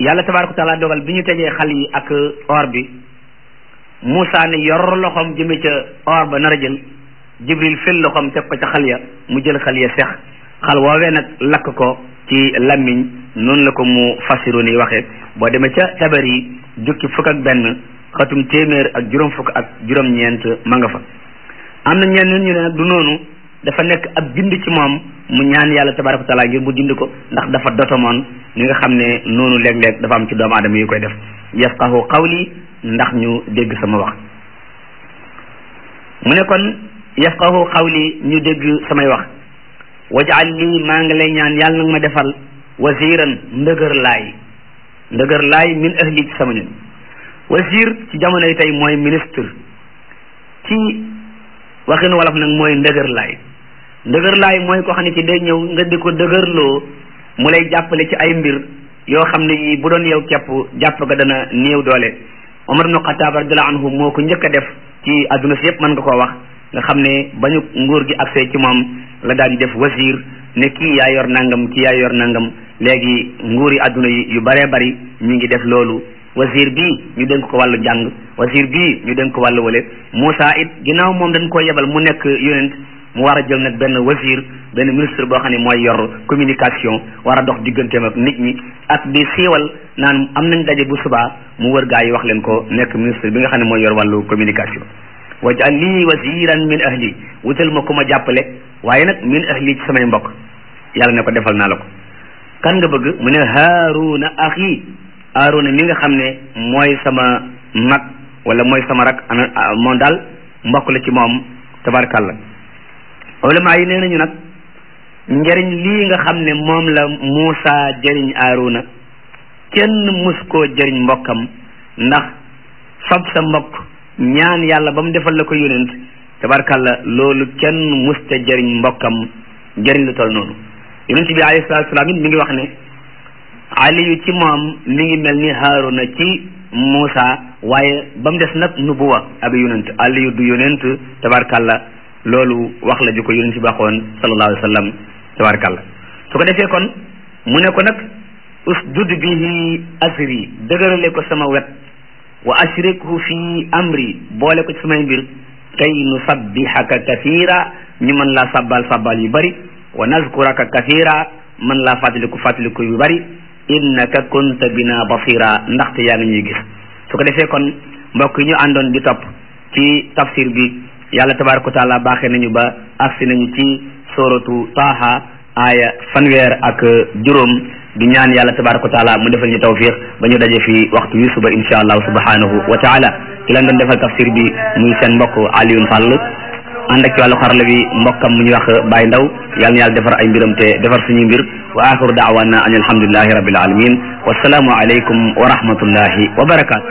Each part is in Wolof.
yàlla tabaaraka taala dogal bi ñu tegee xal yi ak or bi Moussa ne yor loxoom jëme ca or ba nar a jël Jibril fel loxoom teg ko ca xal ya mu jël xal ya sex xal woowee nag lakk ko ci lammiñ noonu la ko mu fasiru ni waxee boo demee ca tabar yi jukki fukk ak benn xatum téeméer ak juróom fukk ak juróom-ñeent ma nga fa am na ñenn ñu ne nag du noonu dafa nekk ab bind ci moom mu ñaan yàlla tabaraka taala ngir mu dind ko ndax dafa dotomoon ni nga xam ne noonu léeg-léeg dafa am ci doomu aadama yu koy def yafqahu qawli ndax ñu dégg sama wax mu ne kon yafqahu qawli ñu dégg samay wax wajal lii maa ngi lay ñaan yàlla nag ma defal wasiran ndëgër laay ndëgër laay min ahli ci sama nit wasir ci jamono yi tey mooy ministre ci waxin wolof nag mooy ndëgër laay ndëgër laay mooy ko xam ne ci day ñëw nga di ko dëgërloo mu lay jàppale ci ay mbir yoo xam ne yii bu doon yow képp jàpp ga dana néew doole Omar ibn Xataab radiyallahu anhu moo ko njëkk a def ci adduna si yëpp mën nga koo wax nga xam ne bañu nguur gi accès ci moom la daal di def wasir ne kii yaa yor nangam kii yaa yor nangam léegi nguuri adduna yi yu bëree bëri ñu ngi def loolu wasir bii ñu dénk ko wàllu jàng wasir bii ñu dénk ko wàllu wale Moussa it ginnaaw moom dañ koo yebal mu nekk yonent mu war a jël nag benn wasir benn ministre boo xam ne mooy yor communication war a dox digganteem ak nit ñi ak di siiwal naan am nañ daje bu subaa mu wër gaa yi wax leen ko nekk ministre bi nga xam ne mooy yor wàllu communication wajal lii wasiran min ahli wutal ma ku ma jàppale waaye nag min ahli ci samay mbokk yàlla ne ko defal naa la ko kan nga bëgg mu ne haaruna axi haaruna mi nga xam ne mooy sama mag wala mooy sama rak ana moom daal mbokk la ci moom tabarkàlla ulama yi nee nañu nag njëriñ lii nga xam ne moom la Muusa jëriñ Aaruna kenn mus koo jëriñ mbokkam ndax fab sa mbokk ñaan yàlla ba mu defal la ko yonent tabarkàlla loolu kenn musta jëriñ mbokkam jëriñ lu toll noonu yonent bi alayhi salaatu salaam it mi ngi wax ne aliyu ci moom mi ngi mel ni Haaruna ci Muusa waaye ba mu des nag nubuwa ab yonent aliyu du yonent tabarkàlla loolu wax la ju ko yonent bi waxoon sallallahu alayhi wa sallam tabarkàlla su ko defee kon mu ne ko nag usdud bihi asri dëgërale ko sama wet wa ashrikhu fi amri boole ko ci samay mbir kay nu sabbihaka kathira ñu mën laa sabbal sabbal yu bari wa nazkuraka kathira mën laa fàttaliku fàttaliku yu bari innaka kunta bina basira ndaxte yaa ngi ñuy gis su ko defee kon mbokk yi ñu àndoon di topp ci tafsir bi yàlla tabaraka wa taala baaxee nañu ba agsi nañu ci suratu taaha aaya fanweer ak juróom di ñaan yàlla tabaraka wa taala mu defal ñu tawfiq ba ñu daje fi waxtu wi suba insha allahu subhanahu wa taala ki leen doon defal tafsir bi muy seen mbokk Alioune Sall ànd ak ci wàllu xarala bi mbokkam mu ñu wax Baye Ndaw yàlla na yàlla defar ay mbiram te defar suñuy mbir wa axiru daawana an alhamdulillahi rabbil alamin wasalaamu aleykum wa rahmatullahi wa barakatu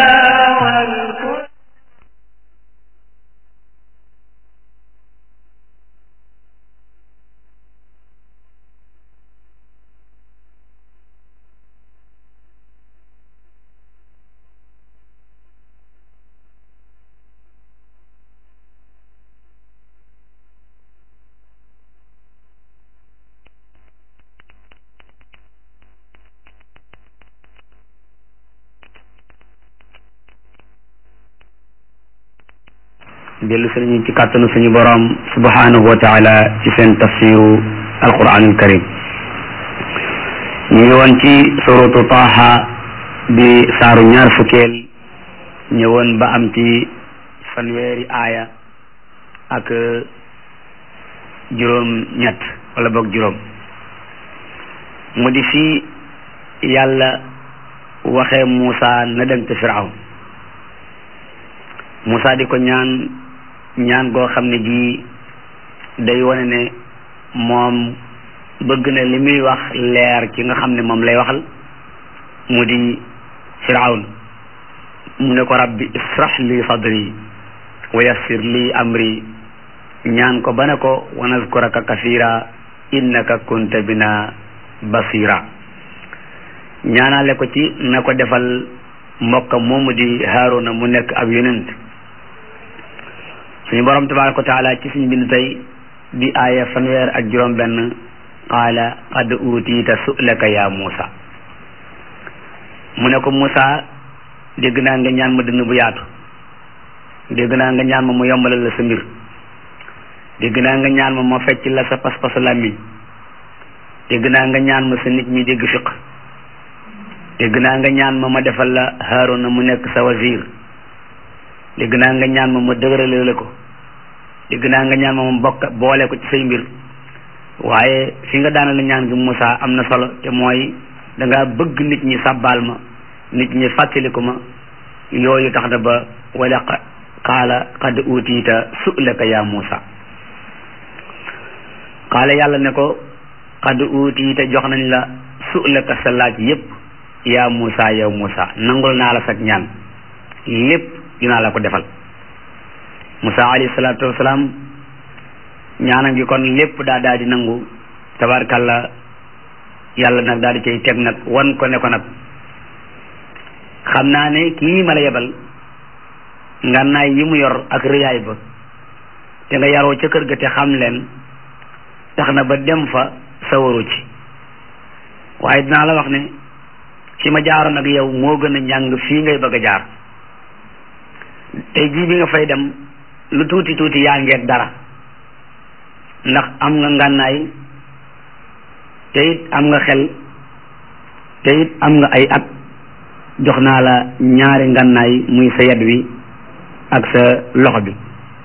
dellu si nañu ci kàttanu suñu borom subhanahu wa taala ci seen tafsiru alquranul karim ñu ngi woon ci suratu taaha di saaru ñaar fukkeel ñëwoon ba am ci fanweeri aaya ak juróom ñett wala boog juróom mu di fii yàlla waxee Muusa na dem te Firawn Muusa di ko ñaan ñaan goo xam ne ji day wane ne moom bëgg na li muy wax leer ci nga xam ne moom lay waxal mu di firawn mu ne ko rabbi israh li sadri wa yassir li amri ñaan ko ba ne ko wa nazkuraka kasira innaka kunta bina basira ñaanale ko ci na ko defal mbokkam moomu di Haaruna mu nekk ab yonent suñu borom tabaraka wa taala ci suñu bind tey di aaya fanweer ak juróom benn qaala qad utiita su'laka ya Muusa mu ne ko Moussa dégg naa nga ñaan ma dënn bu yaatu dégg naa nga ñaan ma mu yombalal la sa mbir dégg naa nga ñaan ma ma fecc la sa pas-pasu làmmiñ dégg naa nga ñaan ma sa nit ñi dégg fiq dégg naa nga ñaan ma ma defal la Haaruna mu nekk sa wazir dégg naa nga ñaan ma ma dëgërale la ko dégg naa nga ñaan ma ma bokk boole ko ci say mbir waaye fi nga daana la ñaan gi Moussa am na solo te mooy da ngaa bëgg nit ñi sàbbaal ma nit ñi fàttaliku ma yooyu tax na ba wala qaala qad utiita su'laka ya Moussa qaala yàlla ne ko qad utiita jox nañ la su'laka sa laaj yépp yaa Moussa yow Moussa nangul naa la sag ñaan lépp dinaa la ko defal Moussa alayhi salaatu wasalaam ñaanam gi kon lépp daa daal di nangu tabarkalla yàlla nag daal di cay teg nag wan ko ne ko nag xam naa ne kii ma la yebal ngànnaay yi mu yor ak rëyaay ba te nga yaroo ca kër ga te xam leen tax na ba dem fa sawaru ci waaye dinaa la wax ne fi ma jaaroon ak yow moo gën a njàng fii ngay bëgg a jaar tey jii bi nga fay dem lu tuuti tuuti yaa ngeeg dara ndax am nga ngànnaay te it am nga xel te it am nga ay at jox naa la ñaari ngànnaay muy sa yad wi ak sa loxo bi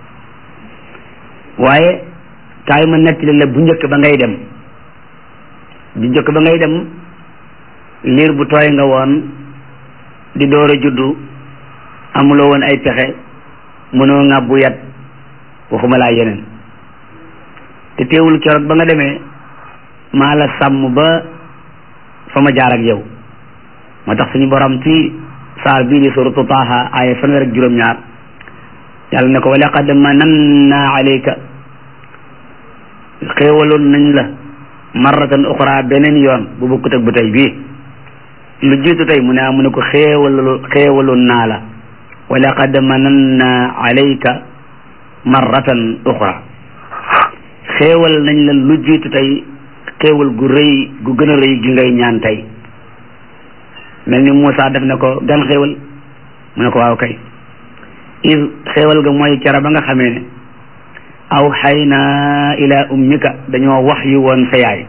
waaye kaay ma nettali la bu njëkk ba ngay dem bu njëkk ba ngay dem liir bu tooy nga woon di door a juddu amuloo woon ay pexe mënoo ŋàbbu yat waxuma laa yeneen te teewul keroog ba nga demee maa la sàmm ba fa ma jaar ak yow moo tax suñu borom ci saar bii di suratu taaha aaya fanweer ak juróom-ñaar yàlla ne ko wa laqad mananna alayka xéewaloon nañ la marratan uxra beneen yoon bu bokkut ak bu tey bii lu jiitu tey mu ne mu ne ko xéewal xéewaloon naa la wa laqad mananna alayka marratan uxra xéewal nañ la lu jiitu tey xéewal gu rëy gu gën a rëy gi ngay ñaan tey mel ni Moussa def ne ko gan xéewal mu ne ko waaw kay is xéewal ga mooy cara ba nga xamee ne aw xayna ila ummika dañoo wax yu woon sa yaay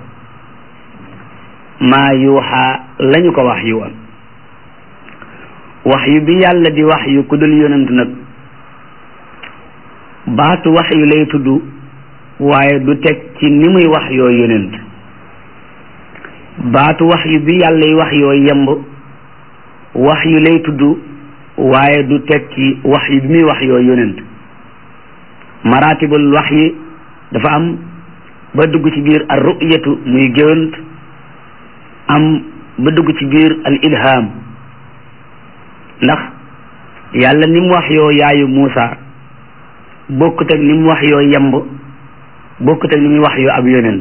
maa yuuxa lañu ko wax yu woon wax yu bi yàlla di wax yu ku dul yonent nag baatu wax yu lay tudd waaye du teg ci ni muy wax yoo yonent baatu wax yu bi yàlla yi wax yoo yemb wax yu lay tudd waaye du teg ci wax yu bi muy wax yoo yonent maratibul wax yi dafa am ba dugg ci biir al ru'yatu muy géwant am ba dugg ci biir al ilham ndax yàlla ni mu wax yoo yaayu Muusa bokkut ak ni mu wax yoo yemb bokkut ak ni muy wax yoo ab yonent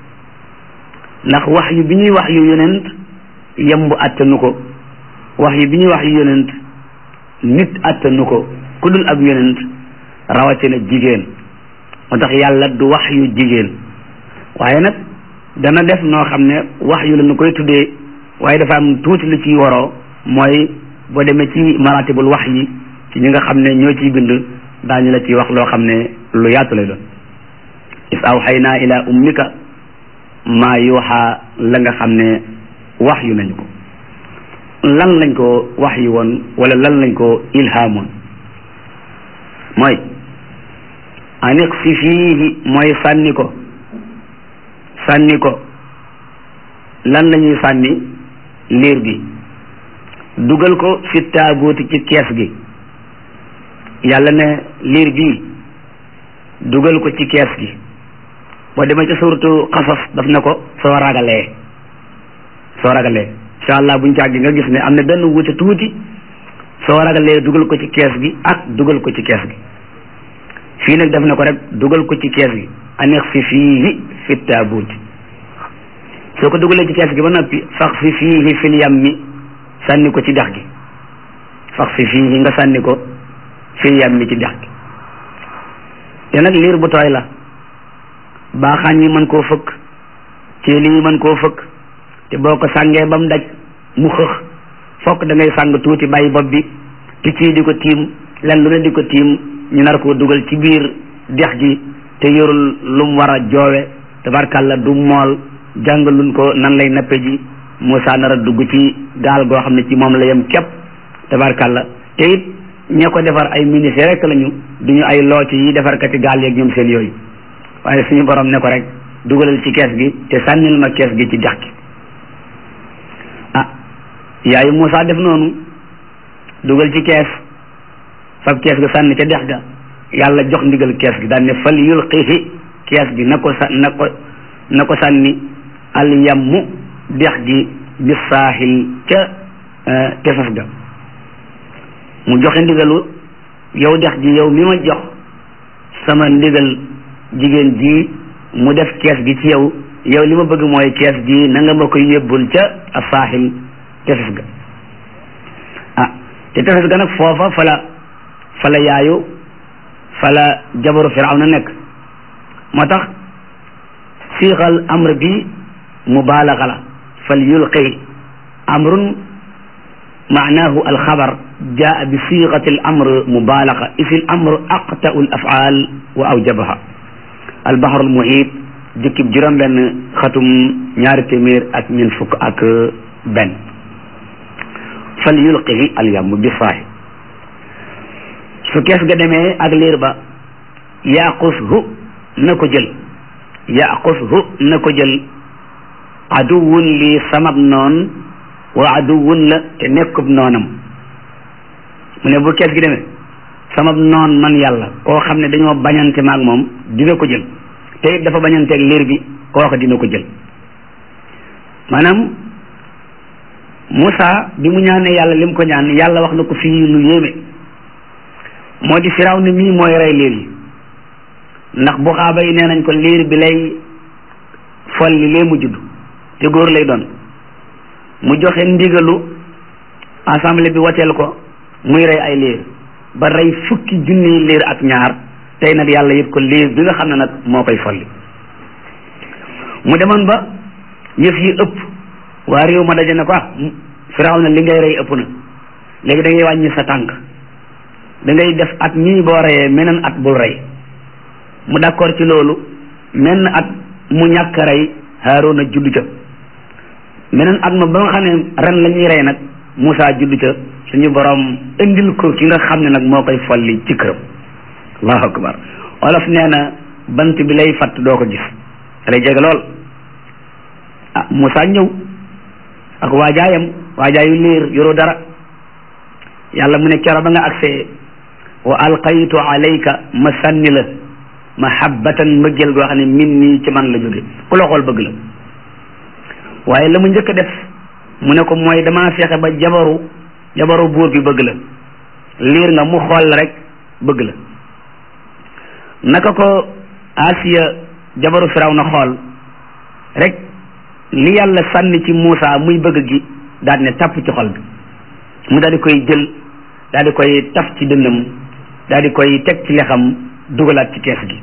ndax wax yu bi ñuy wax yu yonent yemb attanu ko wax yu bi ñuy wax yu yonent nit attanu ko ku dul ab yonent rawatina jigéen moo tax yàlla du wax yu jigéen waaye nag dana def noo xam ne wax yu la nu koy tuddee waaye dafa am tuuti lu ciy waroo mooy boo demee ci maratibul wax yi ci ñi nga xam ne ñoo ciy bind daañu la ci wax loo xam ne lu yaatu lay doon is awxaynaa ila ummika maa yuuxa la nga xam ne wax yu nañu ko lan lañ ko wax yu woon wala lan lañ ko ilhaamoon mooy aniq si fiihi mooy sànni ko sànni ko lan la ñuy sànni liir bi dugal ko fi taabuuti ci kees gi yàlla ne liir bi dugal ko ci kees gi boo demee ci suuratu xasas daf ne ko soo ragalee soo ragalee incha allah buñ càggi nga gis ne am na benn wuute tuuti soo ragalee dugal ko ci kees gi ak dugal ko ci kees gi fii nag def na ko rek dugal ko ci kees gi aneex fi fiihi fi taabuuti soo ko dugalee ci kees gi ba noppi fax fi fiihi fil yammi sànni ko ci dex gi fax fi fiihi nga sànni ko fil yammi ci dex gi te nag liir bu tooy la baaxaañ yi mën koo fëkk ceeli yi mën koo fëkk te boo ko sàngee ba mu daj mu xëx fokk da ngay sàng tuuti bàyyi bopp bi picc yi di ko tiim len lu ne di ko tiim ñu nar koo dugal ci biir dex gi te yorul lu mu war a joowe tabarkàlla du mool jàngaluñ ko nan lay nappe ji Moussa nar a dugg ci gaal goo xam ne ci moom la yem képp tabarkàlla te it ñee ko defar ay ministère rek lañu duñu ay looti yi defarkati gaal yeeg ñoom seen yooyu waaye suñu borom ne ko rek dugalal ci kees gi te sànnil ma kees gi ci dex gi ah yaayu Moussa def noonu dugal ci kees fab kees ga sànni ca dex ga yàlla jox ndigal kees gi daan ne fal yulqihi kees gi na ko sa na ko na ko sànni al yammu dex gi bi saaxil ca tefes ga mu joxe ndigalu yow dex gi yow mi ma jox sama ndigal jigéen ji mu def kees gi ci yow yow li ma bëgg mooy kees gi na nga ma koy yóbbul ca a saaxil tefes ga ah te tefes ga nag foofa fala fala yaayu fala jabaru firawna nekk moo tax siixal amr bi mubaalaga la fal yulqi amrun maanahu alxabar jaa bi siixati al amr mubaalaga isi al amr aqtau al afaal wa awjabaha albaxru almuhit jukkib juróom benn xatum ñaari téeméer ak ñeent fukk ak benn fal yulqihi al yamm bi saahi su kees ga demee ak liir ba yaqushu na ko jël yaqushu na ko jël aduwun lii samab noon wa aduwun la te nekkub noonam mu ne bu kees gi demee samab noon man yàlla koo xam ne dañoo bañante maag moom dina ko jël te it dafa bañanteeg liir bi kooka dina ko jël maanaam Moussa bi mu ñaanee yàlla lim ko ñaan yàlla wax na ko fii lu yéeme moo di firaw ni mii mooy rey liir yi ndax bu xaaba yi nee nañ ko liir bi lay folli lee mu judd te góor lay doon mu joxe ndigalu assemblée bi wateel ko muy rey ay liir ba rey fukki junniy liir ak ñaar tey nag yàlla yëpp ko liir bi nga xam ne nag moo koy folli mu demoon ba yëf yi ëpp waa réew ma daje ne ko ah firaw na li ngay rey ëpp na léegi da ngay wàññi sa tànk da ngay def at mii boo reyee meneen at bul rey mu d'accord ci loolu menn at mu ñàkk rey Haaruna juddu ca meneen at ma ba nga xam ne ren la ñuy rey nag Moussa juddu ca suñu borom indil ko ki nga xam ne nag moo koy folli ci këram allahu akbar olof nee na bant bi lay fatt doo ko gis lay jege lool ah Moussa ñëw ak waajaayam waajaayu liir yoroo dara yàlla mu ne kero ba nga agsee wa alqaytu alayka ma sànni la mahabbatan mbëggeel goo xam ne min nii ci man la jóge ku la xool bëgg la waaye la mu njëkk a def mu ne ko mooy damaa fexe ba jabaru jabaru buur bi bëgg la liir nga mu xool la rek bëgg la naka ko Asiya jabaru firaw na xool rek li yàlla sànni ci Muusa muy bëgg gi daal ne tàpp ci xol bi mu daal di koy jël daal di koy taf ci dënnam daal di koy teg ci lexam dugalaat ci kees gi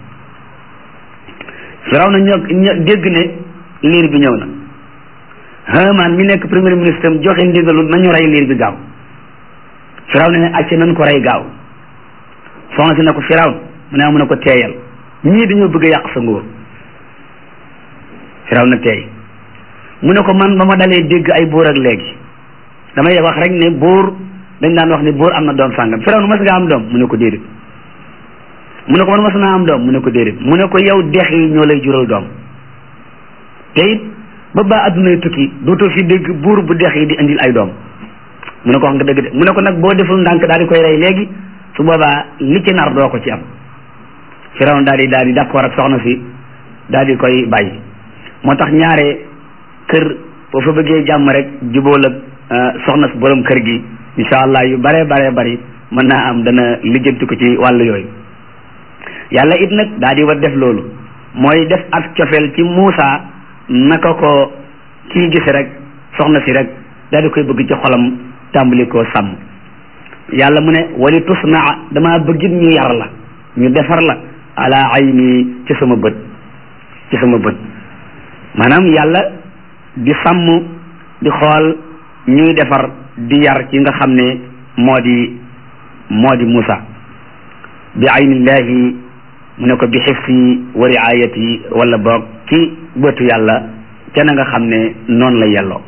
firaw na ñoo dégg ne liir bi ñëw na Haamaan mi nekk premier ministre am joxe ndigalu nañu rey liir bi gaaw firaw na ne acce nañ ko rey gaaw soxna si ne ko firaw mu ne mu ne ko teeyal ñii dañoo bëgg a yàq sa nguur firaw na teey mu ne ko man ba ma dalee dégg ay buur ak léegi damay wax rek ne buur dañ daan wax ne buur am na doom sàngam firaw na mas nga am doom mu ne ko déedéet mu ne ko man mas naa am doom mu ne ko déedéet mu ne ko yow dex yi ñoo lay jural doom te it ba ba addunay tukki dootoo fi dégg buur bu dex yi di indil ay doom mu ne ko wax nga dëgg de mu ne ko nag boo deful ndànk daal di koy rey léegi su boobaa li ci nar doo ko ci am firaw daal di daal di d'accord ak soxna si daal di koy bàyyi moo tax ñaare kër boo fa bëggee jàmm rek jubóol ak soxna si borom kër gi incha allah yu bare bare bari mën naa am dana lijjanti ko ci wàllu yooyu yàlla it nag daal di war def loolu mooy def ak cofeel ci Muusa naka ko kii gis rek soxna si rek daal di koy bëgg ci xolam tàmbali koo sàmm yàlla mu ne wali tusnaa dama bëggit ñu yar la ñu defar la ala ayni ci sama bët ci sama bët maanaam yàlla di sàmm di xool ñuy defar di yar ci nga xam ne moo di moo di Moussa bi aynillahi mu ne ko bi xifsi wa riayati wala boog ci bëtu yàlla ca na nga xam ne noonu la yelloo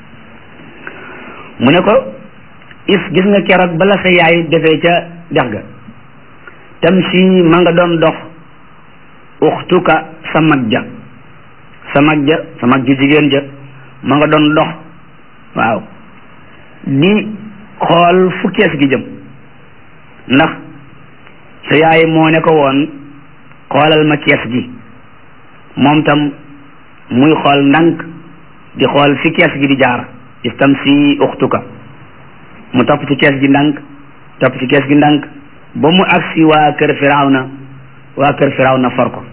mu ne ko is gis nga keroog bala sa yaay defee ca dex ga tam si ma nga doon dox uxtuka sa mag ja sa mag ja sa mag ju jigéen ja ma nga doon dox waaw di xool fu kees gi jëm ndax sa yaay moo ne ko woon xoolal ma kees gi moom tam muy xool ndànk di xool fi kees gi di jaar istam si uxtuka mu topp ci kees gi ndànk topp ci kees gi ndànk ba mu agsi waa kër firawna waa kër firawna for ko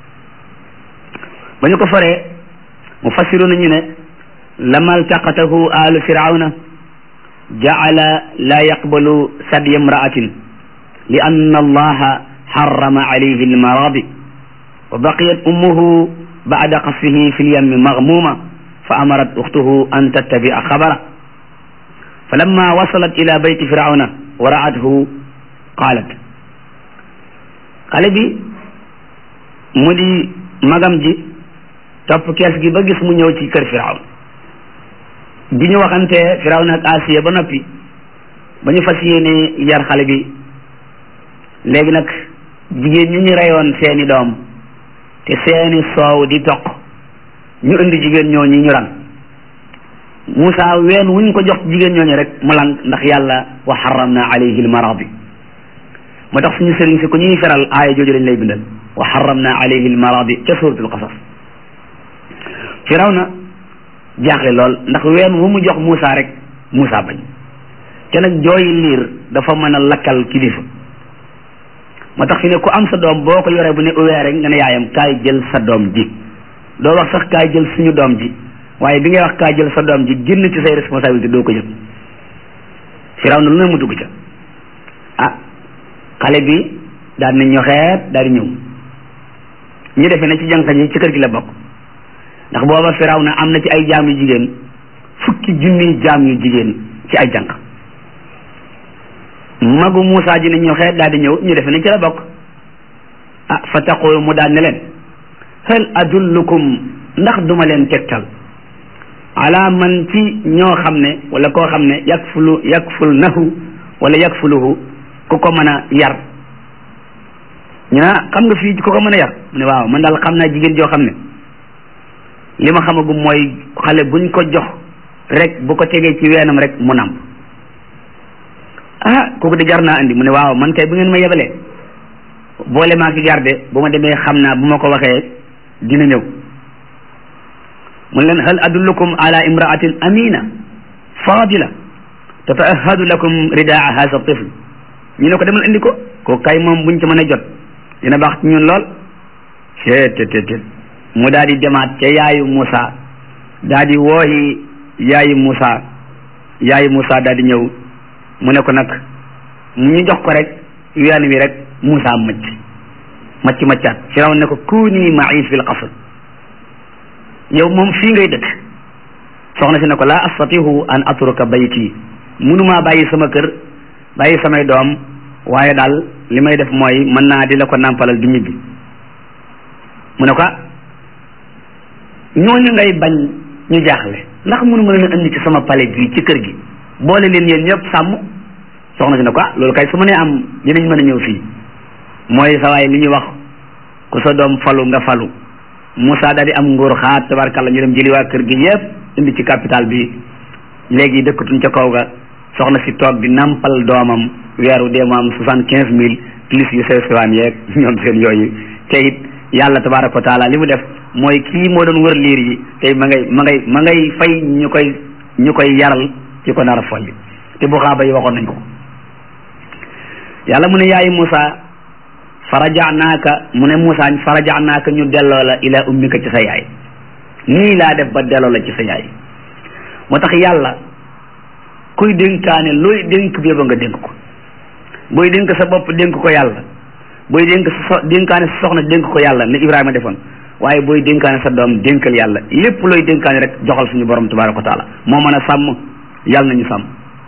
ba ñu ko foree mu fassiru nañu ne lama altaqatahu alu firawna jacala laa yaqbalu sadya imra'atin li anna allaha harrama alayhi almaradi wa baqiyat ummuhu ba'da qasfihi fi lyammi maghmuma fa amarat ukhtuhu an tattabi'a khabara falamma wasalat ila bayti firawna wa ra'athu qaalat xale bi mu di magam ji topp kees gi ba gis mu ñëw ci kër firawn bi ñu waxantee firawna ak asiya ba noppi ba ñu fas yéene yar xale bi léegi nag jigéen ñi ñu reyoon seeni doom te seeni soow di toq ñu indi jigéen ñooñu ñu ran Moussa ween wuñ ko jox jigéen ñooñu rek mu lang ndax yàlla wa xaramna alayhi almaradi moo tax suñu sëriñ si ku ñuy feral aaya jooju lañ lay bindal wa xaramna alayhi almaradi ca suratul qasas firawna jaaxle lool ndax ween wu mu jox Moussa rek Moussa bañ te nag jooyi liir dafa mën a lakkal kilifa moo tax fi ne ku am sa doom boo ko yoree bu ne uwee rek nga ne yaayam kaay jël sa doom ji doo wax sax kaay jël suñu doom ji waaye bi ngay wax kaay jël sa doom ji génn ci say responsabilité doo ko yëg firawna lu ne mu dugg ca ah xale bi daal di ñoxeet daal di ñëw ñu defee ne ci jànq ji ci kër gi la bokk ndax booba firaw na am na ci ay jaam yu jigéen fukki junniy jaam yu jigéen ci ay jànq magu Moussa ji ne ñoxeet daal di ñëw ñu defee ne ci la bokk ah fa taqulu mu daal ne leen hal adullukum ndax duma leen tegtal ala man ci ñoo xam ne wala koo xam ne yakfulu yakful nahu wala yakfuluhu ku ko mën a yar ñu ne xam nga fii ku ko mën a yar mu ne waaw man daal xam naa jigéen joo xam ne li ma xamagum mooy xale buñ ko jox rek bu ko tegee ci weenam rek mu namp ah kooku de jar naa andi mu ne waaw man kay bu ngeen ma yebalee boole maa ki garde bu ma demee xam naa bu ma ko waxee dina ñëw mu ne leen hal adullukum ala imraatin amina fadila tataahadu lakum ridaa hasa tifl ñu ne ko demal indi ko ko kay moom buñ ci mën a jot dina baax ci ñun lool ceetetetet mu daal di demaat ca yaayu Moussa daal di wooyi yaayu Moussa yaayu Moussa daal di ñëw mu ne ko nag ñu jox ko rek ween wi rek Moussa macc macc maccaat Firawn ne ko kuuni ma'i fil qasr yow moom fii ngay dëkk soxna si ne ko laa astatihu an atruka bayti munumaa bàyyi sama kër bàyyi samay doom waaye daal li may def mooy mën naa di la ko nàmpalal di ñibbi mu ne ko ñooñu ngay bañ ñu jaaxle ndax mënu ma leen indi ci sama palais bi ci kër gi boole leen yéen ñëpp sàmm soxna si ne ko ah loolu kay su ma nee am dinañ mën a ñëw fii mooy sa waay li ñuy wax ku sa doom falu nga falu Moussa daal di am nguur xaat tabarkalla ñu dem jëli waa kër gi yëpp indi ci capital bi léegi dëkkatuñ ca kaw ga soxna si toog di nampal doomam weeru dee mu am soixante quinze mille plus yu sew sewaan yeeg ñoom seen yooyu te it yàlla tabaraka wa taala li mu def mooy kii moo doon wër liir yi tey ma ngay ma ngay ma ngay fay ñu koy ñu koy yaral ci ko nar a folli te bu xaaba yi waxoon nañ ko yàlla mu ne yaayi Moussa farajaanaaka mu ne Moussa farajaanaaka ñu delloo la ila ummika ci sa yaay nii laa def ba delloo la ci sa yaay moo tax yàlla kuy dénkaane looy dénk bi ba nga dénk ko booy dénk sa bopp dénk ko yàlla booy dénk sa so dénkaane sa soxna dénk ko yàlla ne Ibrahima defoon waaye booy dénkaane sa doom dénkal yàlla lépp looy dénkaane rek joxal suñu borom tabaraka wa taala moo mën a sàmm yàlla nañu sàmm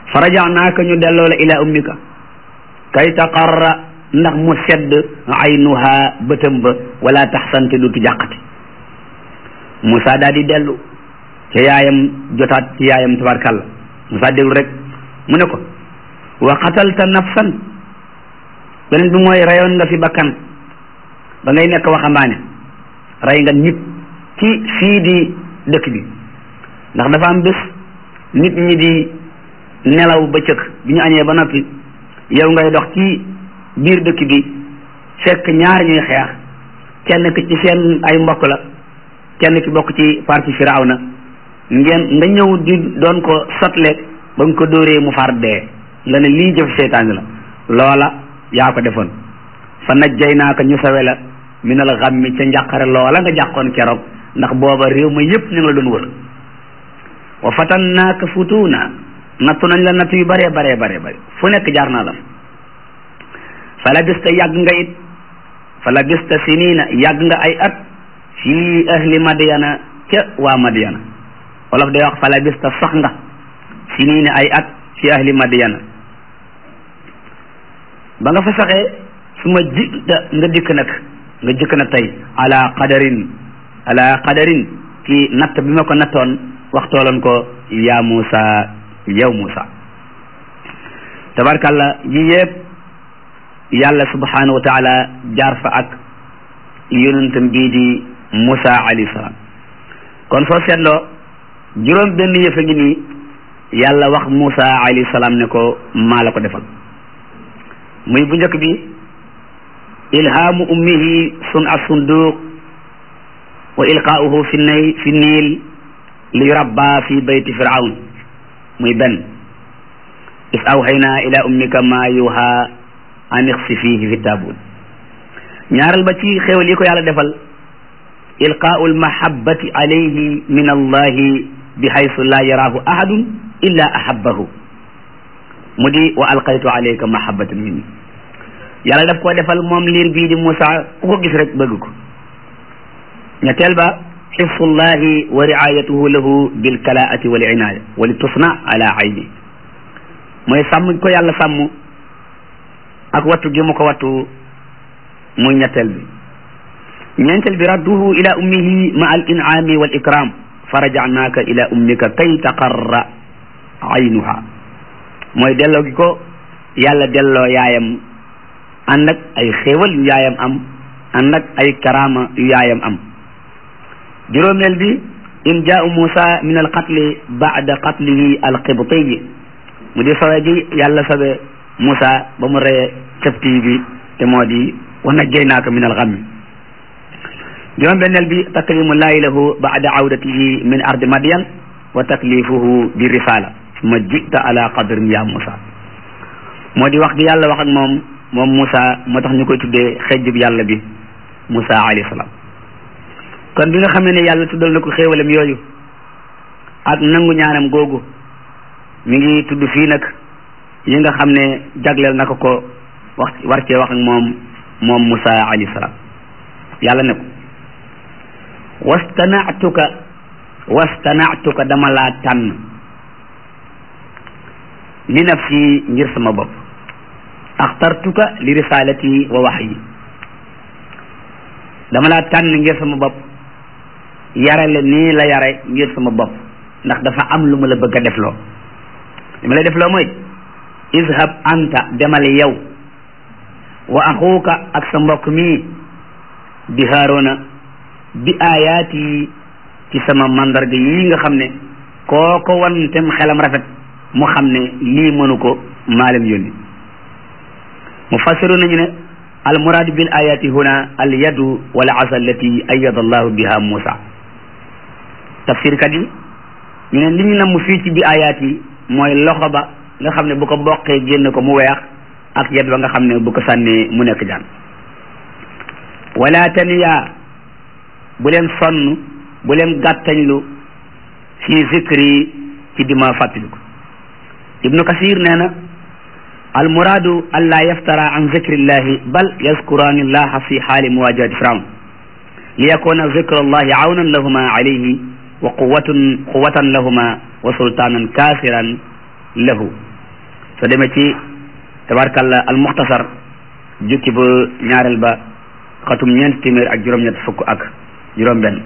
fa rajanaaka ñu delloo la ila ummika kay taqarra ndax mu sedd aynuha bëtam ba wala taxsante dutu jàqati Moussa daal di dellu ca yaayam jotaat ci yaayam tabarkàlla Moussa dellu rek mu ne ko wa qatalta nafsan beneen bi mooy rayoon nga fi bakkan ba ngay nekk waxambaane rey nga nit ci fii di dëkk bi ndax dafa am bés nit ñi di nelaw bëccëg bi ñu añee ba noppi yow ngay dox ci biir dëkk bi fekk ñaar ñuy xeex kenn ki ci seen ay mbokk la kenn ki bokk ci parti firawna ngeen nga ñëw di doon ko sotle ba nga ko dóoree mu far dee nga ne lii jëf seytaane la loola yaa ko defoon fa najjaynaaka ñu sawe la minal ghammi ca njàqare loola nga jàqoon keroog ndax booba réew ma yépp ñu ngi la doon wër wa fatannaaka futuna nattu nañ la natt yu bare bare bare bare fu nekk jaar naa la fa labista yàgg nga it fa labista sinina yàgg nga ay at fii ahli madyana ca waa madyana wolof day wax fa labista sax nga sinina ay at fi ahli madyana ba nga fa saxee su ma ji nga dikk nag nga jëkk na tey ala qadarin ala qadarin ci natt bi ma ko nattoon waxtooloon ko yaa Muusa yow Muusa tabarkalla yi yëpp yàlla subhanahu wa taala jaar fa ak yonentam bii di Muusa alayhi salaam kon soo seetloo juróom benn yëf a ngi nii yàlla wax Muusa alayhi salaam ne ko maa la ko defal muy bu njëkk bi ilhaamu ummihi sun a sunduq wa ilqaauhu fi nay fi niil li yurabba fi bayti firawn muy benn is awxayna ila ummika ma yuha an ixsi fihi fi taabut ñaaral ba ci xéwal yi ko yàlla defal ilqaau almahabati alayhi min allahi bi haysu la yaraahu ahadun illa ahabbahu mu di wa alqaytu alayka mahabatan minni yàlla daf koo defal moom liir bii di Moussa ku ko gis rek bëgg ko ñetteel ba xifsullahi wa riayatuhu lahu bil kalaati wal inaaya wa li tusna ala ayni mooy sàmm ko yàlla sàmm ak wattu gi mu ko wattu muy ñetteel bi ñeenteel bi radduhu ila ummihi ma al in'ami wal ikram fa rajanaaka ila ummika kay taqarra aynuha mooy delloo gi ko yàlla delloo yaayam ànd ak ay xéewal yu yaayam am ànd ak ay karaama yu yaayam am juróomeel bi in jaau Muusa min al qatli baada qatlihi al qibtiyi mu di sawe gi yàlla sawe Muusa ba mu reye capti bi te moo di wa najjaynaaka min al ghammi juróom benneel bi takrimu laahi lahu baada awdatihi min ardi madyan wa taklifuhu bi risala summa jita ala qadrin ya Muusa moo di wax gi yàlla wax ak moom moom Moussa moo tax ñu koy tuddee xejjub yàlla bi Moussa alayhi salaam kon bi nga xam ne yàlla tuddal na ko xéewalam yooyu ak nangu ñaanam googu mi ngi tudd fii nag yi nga xam ne jagleel na ko ko wax war cee wax ak moom moom Moussa alayhi salaam yàlla ne ko wastanatuka wastanatuka dama laa tànn li nafsi ngir sama bopp axtartuka li risalati wa waxyi dama laa tànn ngir sama bopp yare la nii la yare ngir sama bopp ndax dafa am lu ma la bëgg a defloo li ma lay defloo mooy izhab anta demal yow wa axuuka ak sa mbokk mi di haarona bi ayaati ci sama mandarga yii nga xam ne koo ko wan tem xelam rafet mu xam ne lii mënu ko maalem yónni mufassiru nañu ne al muraadu bil ayati huna al yadu wal asa allati ayada allahu biha Musa tafsirkat yi ñu ne li ñu namm fii ci bi ayat yi mooy loxo ba nga xam ne bu ko boqee génn ko mu weex ak yad ba nga xam ne bu ko sànnee mu nekk jaan wala taniya bu leen sonn bu leen gàttañlu fi zikri ci dima fàttaliku ibnu kasir nee na almuraadu an laa yaftara an zikrillahi bal yazkurani allaha fi xaali muwajahati firawn li yakuna zikru allahi awnan lahuma alayhi wa quwatun quwatan lahuma wa sultanan kasiran lahu soo demee ci tabarkalla al muxtasar jukki ba ñaareel ba xatum ñeent téeméer ak juróom-ñett fukk ak juróom-benn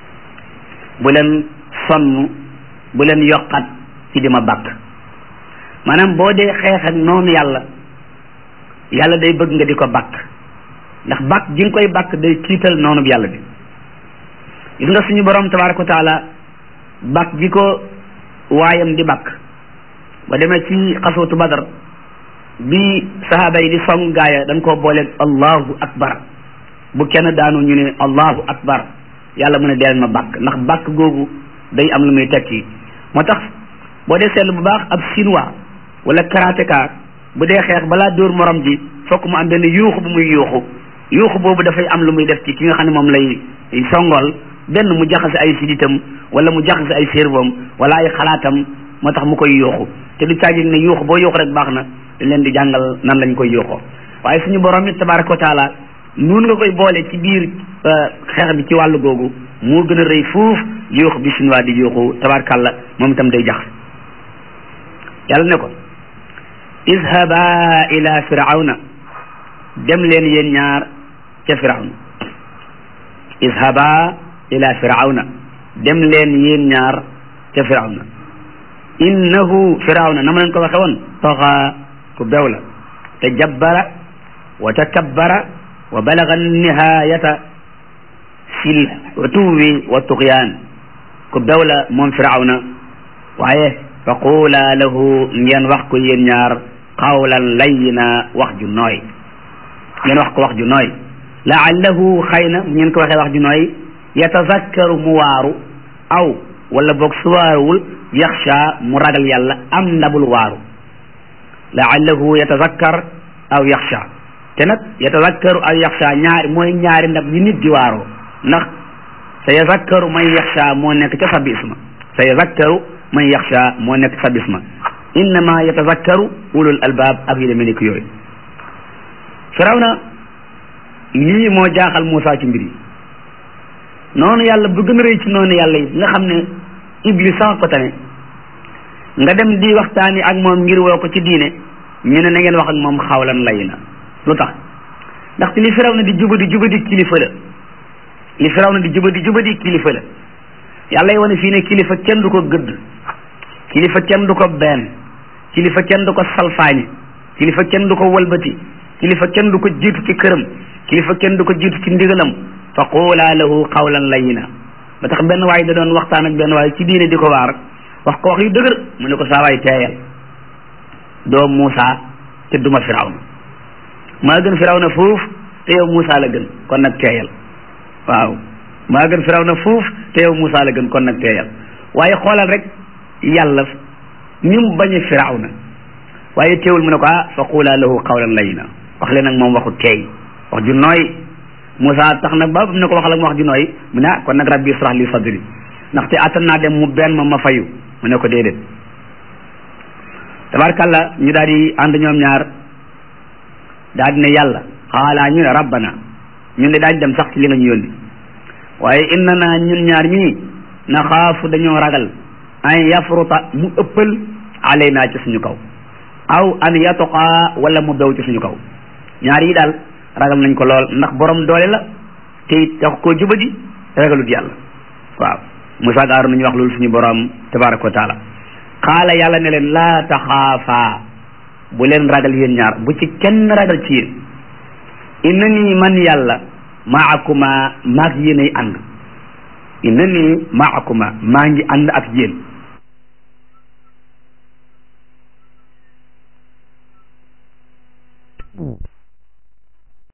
bu leen sonn bu leen yokkat ci di ma bàkk maanaam boo dee xeex ak noonu yàlla yàlla day bëgg nga di ko bàkk ndax bàkk gi nga koy bàkk day tiital noonu bi yàlla bi gis nga suñu borom tabaraka wa taala bàkk gi ko waayam di bàkk ba demee ci xaswatu badar bi sahaaba yi di song gaaya dañ koo booleeg allahu akbar bu kenn daanu ñu ne allahu akbar yàlla mu ne deel ma bàkk ndax bàkk googu day am lu muy tekki moo tax boo dee seetlu bu baax ab chinois wala karatéka bu dee xeex balaa dóor morom ji fokk mu am benn yuuxu bu muy yuuxu yuuxu boobu dafay am lu muy def ci ki nga xam ne moom lay songool benn mu jaxase ay siditam wala mu jaxase ay cerveauam wala ay xalaatam moo tax mu koy yuuxu te du caagin ne yuuxu boo yuuxu rek baax na dañ leen di jàngal nan lañ koy yuuxoo waaye suñu borom it tabaraka wa taala noonu nga koy boole ci biir xeex bi ci wàllu googu moo gën a rëy fuuf yuuxu bi chinois di yuuxu tabarakàlla moom itam day jax yàlla ne ko izhaba ila firawna dem leen yéen ñaar ca firawna izhaba ila firawna dem leen yéen ñaar ca firawna innahu firawna na ma leen ko waxe woon taxa ku bew la te jabbara wa takabbara wa balaga nihayata fil utuwi wa tuqyaan ku bew la moom firawna waaye fa quula lahu ngeen wax ko yéen ñaar qawlan layyina wax ju nooy ngeen wax ko wax ju nooy laallahu xëy na ngeen ko waxee wax ju nooy yatazakkaru mu waaru aw wala boog su waaruwul yaxsha mu ragal yàlla am ndabul waaru laallahu yatazakkar aw yaxsha te nag yatazakkaru aw yaxsha ñaari mooy ñaari ndab yi nit di waaroo ndax sa yazakkaru man yaxsha moo nekk ca sabbi isma sa yazakkaru man yaxsha moo nekk ca sabbi isma innama yatazakkaru ulul albaab ak yu demee ni ko yooyu firawna lii moo jaaxal Moussa ci mbir yi noonu yàlla bu gën a rëy ci noonu yàlla yi nga xam ne iblis sama ko tane nga dem di waxtaani ak moom ngir woo ko ci diine ñu ne na ngeen wax ak moom xawlan lay na lu tax ndaxte li firaw na di jubadi jubadi kilifa la li firaw na di jubadi jubadi kilifa la yàlla yi wane fii ne kilifa kenn du ko gëdd kilifa kenn du ko benn kilifa kenn du ko salfaañe kilifa kenn du ko wëlbati kilifa kenn du ko jiitu ci këram kilifa kenn du ko jiitu ci ndigalam fa quulaa lahu qawlan layyina ba tax benn waay da doon waxtaan ak benn waay ci diine di ko waar wax ko wax yu dëgër mu ne ko saa waay teeyal doo Muusa te duma Firawna maa gën Firawna fuuf te yow Muusa la gën kon nag teeyal waaw maa gën Firawna fuuf te yow Muusa la gën kon nag teeyal waaye xoolal rek yàlla ni mu bañe Firawna waaye teewul mu ne ko ah fa quulaa lahu qawlan layyina wax leen nag moom waxu teey wax ju nooy Moussa tax na ba mu ne ko waxal ak wax ju nooy mu ne ah kon nag rabbi israh li sadri ndaxte attan naa dem mu benn ma ma fayu mu ne ko déedéet tabarkalla ñu daal di ànd ñoom ñaar daal di ne yàlla xaalaa ñu ne rabbana ñun de daañ dem sax ci li nga ñu yónni waaye inna naa ñun ñaar ñii na xaafu dañoo ragal an yafruta mu ëppal alaynaa ci suñu kaw aw an yatoqaa wala mu bew ci suñu kaw ñaar yi daal ragal nañ ko lool ndax borom doole la te it tax koo jubadi ragalut yàlla waaw Musaa ak Aaron nañu wax loolu suñu borom tabaraka wa taala xaala yàlla ne leen laa taxaafaa bu leen ragal yéen ñaar bu ci kenn ragal ci yéen inna nii man yàlla maakuma maag yéen ay ànd inna nii maakuma maa ngi ànd ak yéen